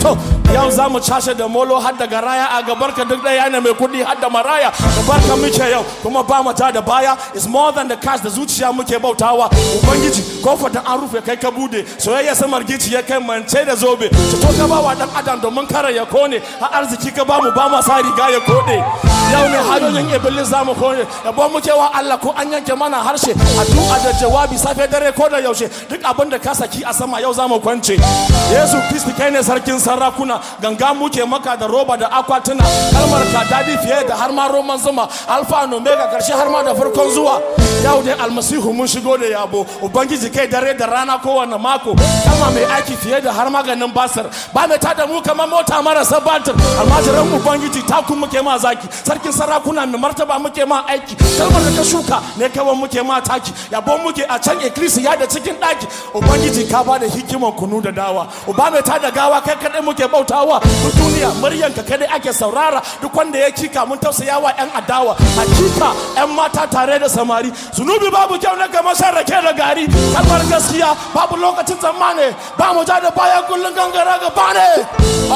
to yau za mu cashe da molo har da garaya a gabar ka duk ɗaya ne mai kuɗi har da maraya gabar ka muke yau kuma ba mu ta da baya is more than the cash da zuciya muke bautawa ubangiji kofar da an rufe kai ka bude soyayya samar gici ya kai mance da zobe to ka ba wa dan adam domin kare ya kone har arziki ka ba mu ba ma sa riga ya kode yau ne hanyoyin iblis za mu kone yabo muke wa Allah ko an yanke mana harshe addu'a da jawabi safe dare ko da yaushe duk abin da ka saki a sama yau za mu kwance Yesu Kristi kai ne sarkin sarakuna ganga muke maka da roba da akwatuna kalmar ka dadi fiye da har ma roman zuma alfa and omega karshe har ma da farkon zuwa yau dai almasihu mun shigo da yabo ubangiji kai dare da rana kowane mako kama mai aiki fiye da har maganin basir ba mai tada mu kamar mota marasa batir almajiran ubangiji taku muke ma zaki sarkin sarakuna mai martaba muke ma aiki kalmar da ka shuka ne kawai muke ma taki yabo muke a can ikkilisiya da cikin daki ubangiji ka ba da hikiman kunu da dawa uba mai tada gawa kai kadai muke bautawa duk duniya muryanka kadai ake saurara duk wanda ya kika mun tausaya wa yan adawa hakika yan mata tare da samari zunubi babu kyau na kamar shan rake da gari kalmar gaskiya babu lokacin tsammani ba mu ja da baya kullum gangara gaba ne